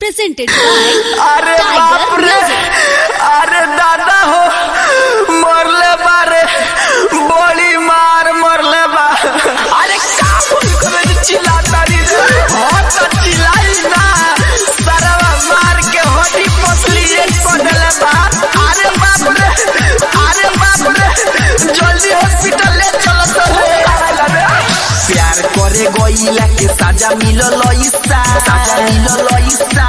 presented by अरे Tiger बाप रे Music. अरे दादा हो मरले बारे बड़ी मार मरले बा अरे का बोल करे चिल्लाता री हो तो चिल्लाई ना सरवा मार के होडी पसली एक पडले बा अरे बाप रे अरे बाप रे जल्दी हॉस्पिटल ले चलो तो प्यार करे गईला के साजा मिलल ईसा साजा मिलल ईसा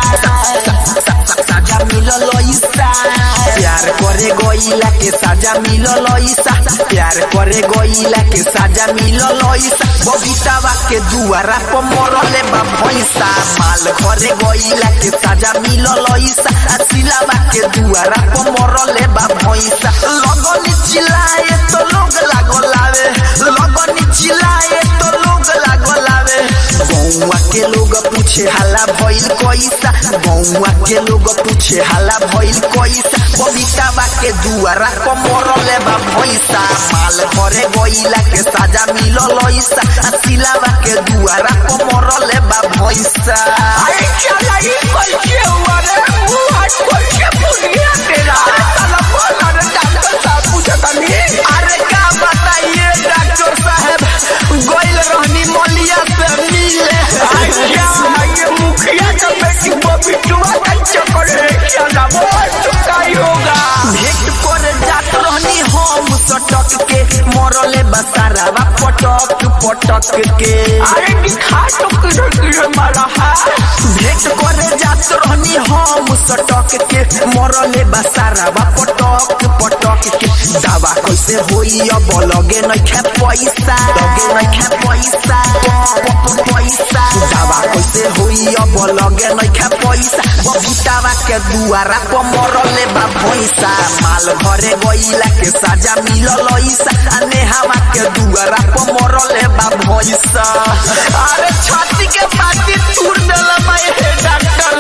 साजा मिलल ईसा प्यार करे गईला के साजा मिलल ईसा प्यार करे गईला के साजा मिलल ईसा बबीतावा के दुआरा पर मरले बा भैंसा माल घरे गईला के साजा मिलल ईसा आ सिलावा के दुआरा पर मरले बा भैंसा लगन चिल्लाए तो लोग लागल आवे लगन चिल्लाए तो लोग लागल आवे गौवा के लोग पूछे हाला भइल कैसा गौवा के लोग पूछे हाला भइल कैसा बबीतावा के दुआरा पर मरले बा भैंसा माल घरे गईला के साजा मिलल ऐसा आ सिलावा के दुआरा पर मरले बा भैंसा अरे चला ई कैसे हुआ रे वो आज कैसे पुनिया तेरा साला बोल रे डॉक्टर साहब पूछता नहीं अरे का बताइए डॉक्टर साहब गोइल रहनी मलिया से मिले अच्छा ये मुखिया का बेटी बबिटुआ का चक्कर है क्या ना बोल चुका ही होगा भेंट कर जात रहनी हम सटक के मरले बसारावा पटक पटक के अरे दिखा तो किधर किधर मारा है भेंट करे जात रहनी हम सटक के मरले बसारावा पटक पटक के दावा कैसे होई अब लगे नहीं खे पैसा लगे नहीं खे पैसा पैसा दावा कैसे होई अब लगे नहीं खे पैसा बबीतावा के दुआरा पर मरले बा भैंसा माल घरे गईला के साजा मिलल ऐसा आ नेहावा के दुआरा पर मरले बा भैंसा अरे छाती के पाती तूर देला बा हे डॉक्टर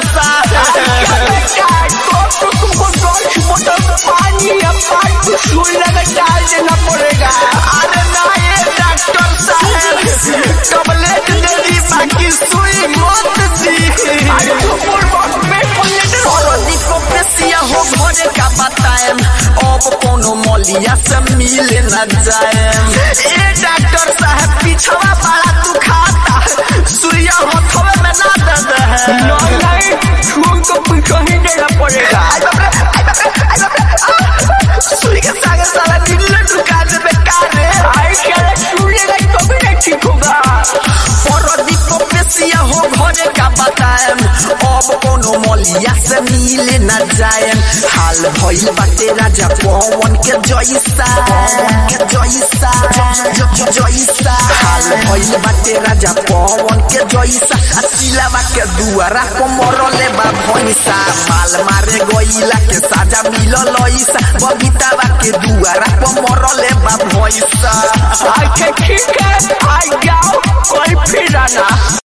मलिया से मिले न जाए ए डॉक्टर साहब पीछवा बड़ा तू खाता सुइया हथवे में ना दे दे नहीं नहीं छून को पीछे ही देना पड़ेगा सुई के सागे साला दिल्ली ढुका दे बेकार है आई क्या सुनेगा तो भी नहीं ठीक होगा परदीप को पेशिया हो घरे का बताएम अब कोनो मलिया से मिले न जाएम हाल भइल बाटे राजा पवन के जैसा पवन के जैसा ज- ज- जैसा हाल भइल बाटे राजा पवन के जैसा आ सिलावा के दुआरा को मरले बा भैंसा माल मारे गईला के साजा मिलल ऐसा बबीतावा के दुआरा को मरले बा भैंसा अच्छा ठीक है आ जाओ कोई फिर आना